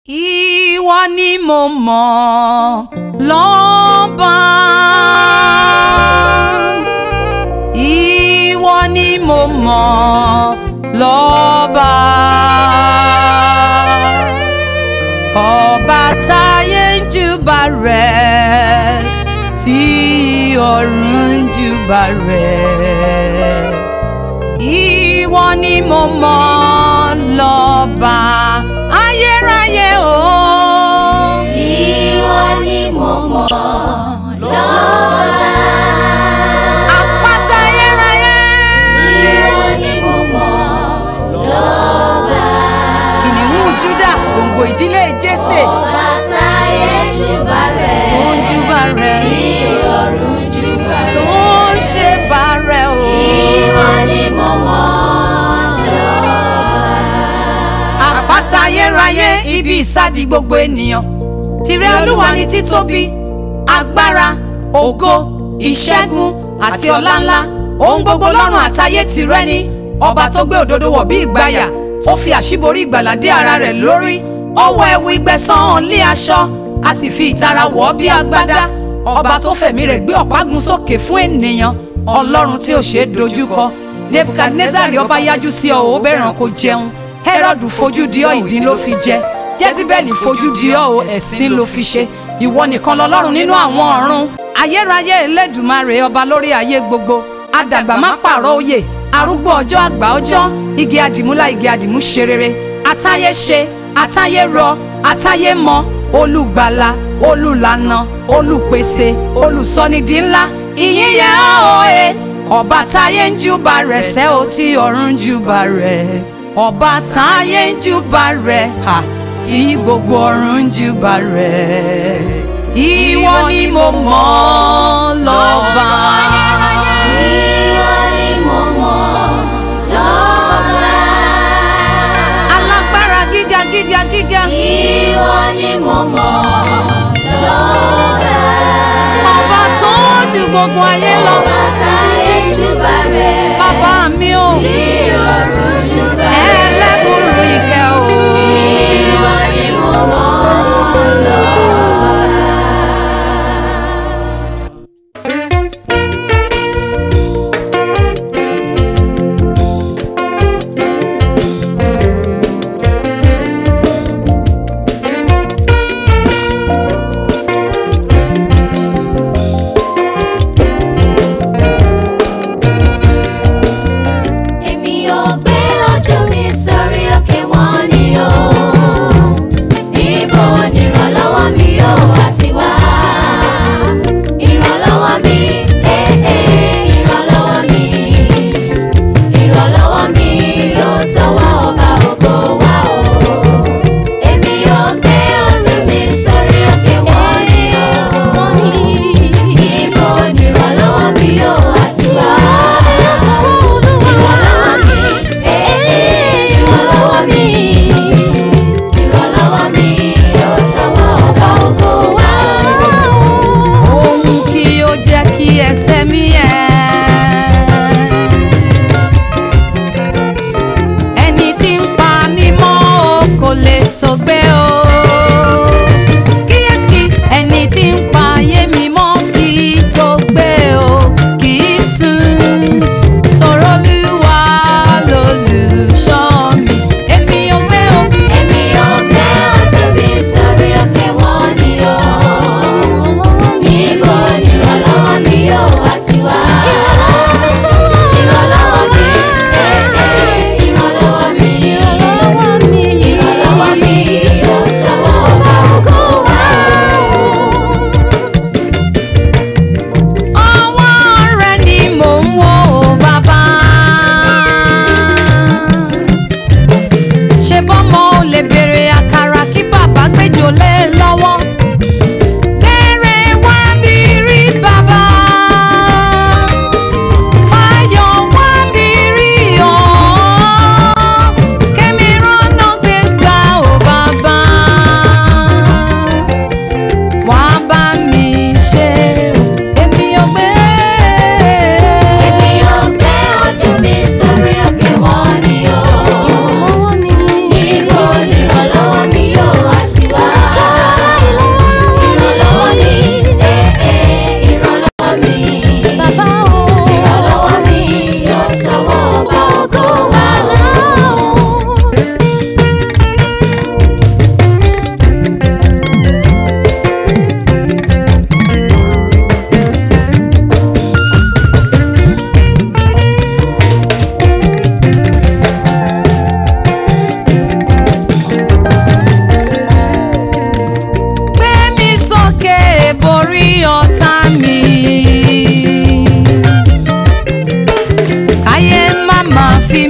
Ìwọ ni mo mọ̀ lọ́ba. Ìwọ ni mo mọ̀ lọ́ba. Ọba táyé ń júbà rẹ̀ tí ọ̀run ń júbà rẹ̀. Ìwọ ni mo mọ̀ lọ́ba ayérayé o. Ìwọ ni mo mọ̀ lọ́la. Àpáta ayérayé. Ìwọ ni mo mọ̀ lọ́la. Kìnìún Júdà gbòǹgbò ìdílé Jésè Ọba táyé júbà rẹ̀. tó ń júbà rẹ̀ Tí ọ̀run júbà tó rẹ̀. ń ṣe bá rẹ̀ o. Ìwọ ni mo mọ̀ lọ́la. Àpáta ayérayé ibi ìsádi gbogbo ènìyàn. Tìrẹ Olúwa ni títóbi, agbára, ògo, ìṣẹ́gun àti ọlá ńlá. Ohun gbogbo lọ́run àtayé tìrẹ ni. Ọba tó gbé òdodo wọ̀ bí ìgbàyà, tó fi àṣíborí ìgbàlà dé ara rẹ̀ lórí. Ó wọ ẹ̀wù ìgbẹ̀san hàn lé aṣọ, a sì fi ìtara wọ̀ ọ́ bí agbádá. Ọba tó fẹ̀mí rẹ̀ gbé ọ̀págun sókè fún ènìyàn. Ọlọ́run tí ò ṣeé dojúkọ. Nebukadnezari ọba yájú sí ọ ó bẹ̀ràn kó jẹun. Hẹ́rọ́dù fojú di ọ́ ìdín ló fi jẹ jezibeli fojú di ọ́ o ẹ̀sín ló fi ṣe ìwọ nìkan lọ́lọ́run nínú àwọn ọ̀run ayérayé elédùmarè ọba lórí ayé gbogbo adàgbà má pààrọ̀ oyè arúgbó ọjọ́ àgbà ọjọ́ igi àdìmúlá igi àdìmú ṣe rere atáyé ṣe atáyé rọ atáyé mọ olùgbàlà olùlànà olùpèsè olùsọnidì ńlá ìyìn yẹ ọ́ òye ọba táyé ń júbà rẹ̀ sẹ́ ò tí ọ̀run ń júbà rẹ̀ ọba táyé ń júbà rẹ̀ hà tí gbogbo ọ̀run ń júbà rẹ̀ ìwọ ni mo mọ̀ lọ́ba. Ìwọ ni mo mọ̀ lọ́la. alágbára gíga gíga gíga Ìwọ ni mo mọ̀ lọ́la. ọba tó ju gbogbo ayé lọ Ọba táyé júbà rẹ̀. bàbá mi ò Tí ọ̀run júbà rẹ̀. ẹlẹ́bùrú ìkẹ́ o. Ìwọ ni mo mọ̀ lọ́la.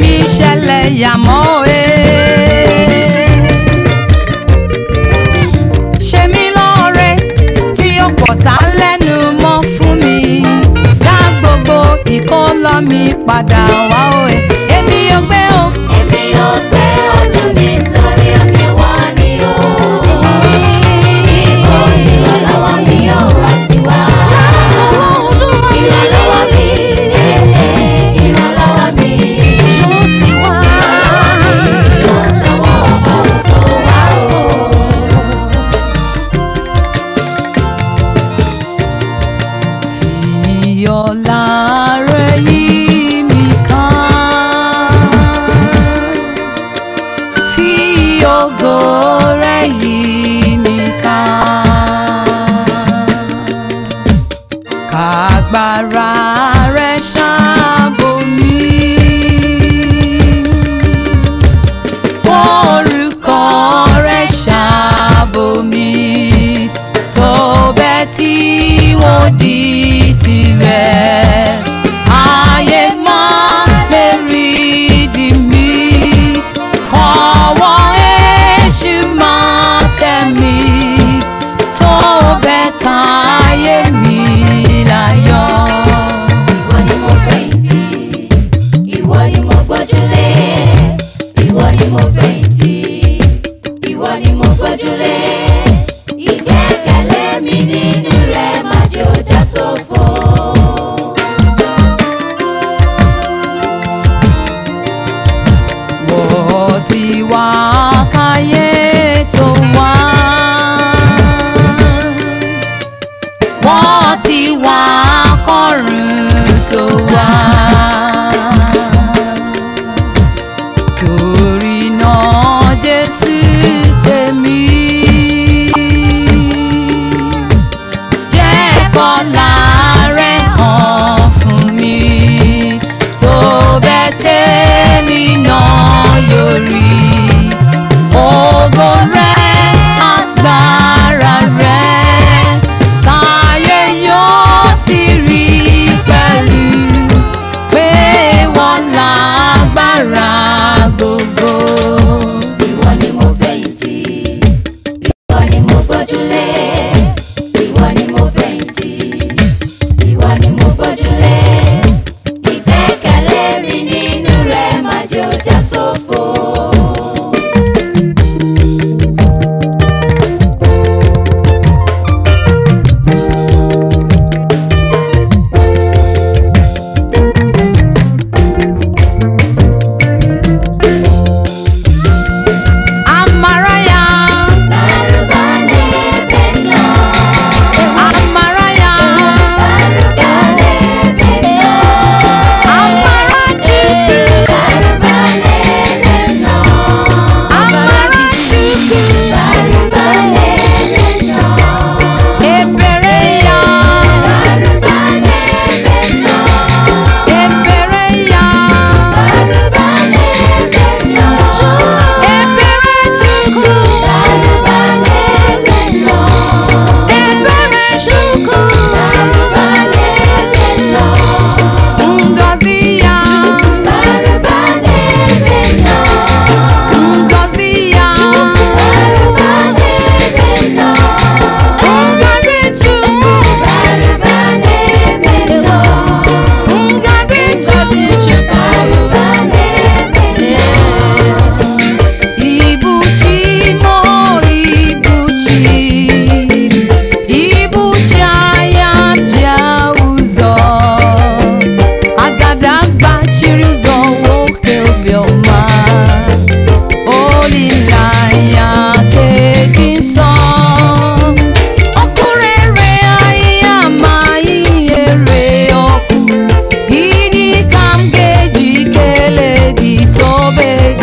mi ṣẹlẹ̀ yàmọ́ e. ṣe mí lóore tí ó pọ̀ tá lẹ́nu mọ́ fún mi dá gbogbo ìkólọ́ mi padà wá o e. èmi ò gbé o. Èmi yóò gbé ojú mi sórí òkè wọn ni o. Ibo ìrànlọ́wọ́ mi yóò wá ti wá. Ìrànlọ́wọ́ mi, eh, eh, ìrànlọ́wọ́ mi. ṣó ti wá. Yóò tọwọ́ ọba òkò wá o. Ìyọ̀lá rẹ̀ yí mi ká. Fi ògo rẹ̀ yí mi ká. Kàgbára rẹ̀ ṣàbò mí. Orúkọ rẹ̀ ṣàbò mí. Tó bẹ́ẹ̀ tí wọ́n di tirẹ̀. Ayé máa lè rí di mí. Ọwọ́ èṣù máa tẹ̀ mí. Tó bẹ́ẹ̀ káyé mi láyọ̀. Ìwọ ni mo fẹ̀yìntì, ìwọ ni mo gbójúlé, ìwọ ni mo fẹ̀yìntì, ìwọ ni mo gbójúlé. Ìgbẹ́kẹ̀lé mi nínú rẹ̀ má jẹ́ ó já sófo. Wọ́n ti wá káyé tó wá. Wọ́n ti wá kọ́run tó wá. Torí náà Jésù tèmi. Jẹ́ kọ́lá rẹ̀ hàn fún mi. Tó bẹ́ẹ̀ tèmi náà yóò rí. Ògo rẹ̀ agbára rẹ̀ táyé yóò sì rí pẹ̀lú pé wọ́n lágbára gbogbo. Ìwọ ni mo fẹ̀yìntì, ìwọ ni mo gbójúlé, ìwọ ni mo fẹ̀yìntì, ìwọ ni mo gbójúlé. Ìgbẹ́kẹ̀lé mi nínú rẹ̀ má jẹ́ ó já sófo. Amaraya, Barubane beno, Amaraya, barubane beno, Amarachukwu, barubane beno, Amarachukwu, barubane beno, Ebereya, barubane beno, Ebereya, barubane beno, Eberechukwu, barubane beno, Eberechukwu, barubane beno, Ngozi ya, barubane beno. Ngozi ya, Barubane beno, Ngozi Chukwu, barubane beno, Ngozi Chukwu. barubane beno. Ibuchi mo ibuchi Ibuchi anya bịa ụzọ Agadagba chiri ụzọ nwoke obiọma Olileanya nke dị nsọ Ọkụ rere ahịhịa ma ihe ree ọkụ Gịnị ka m ga-eji kelee gị tobe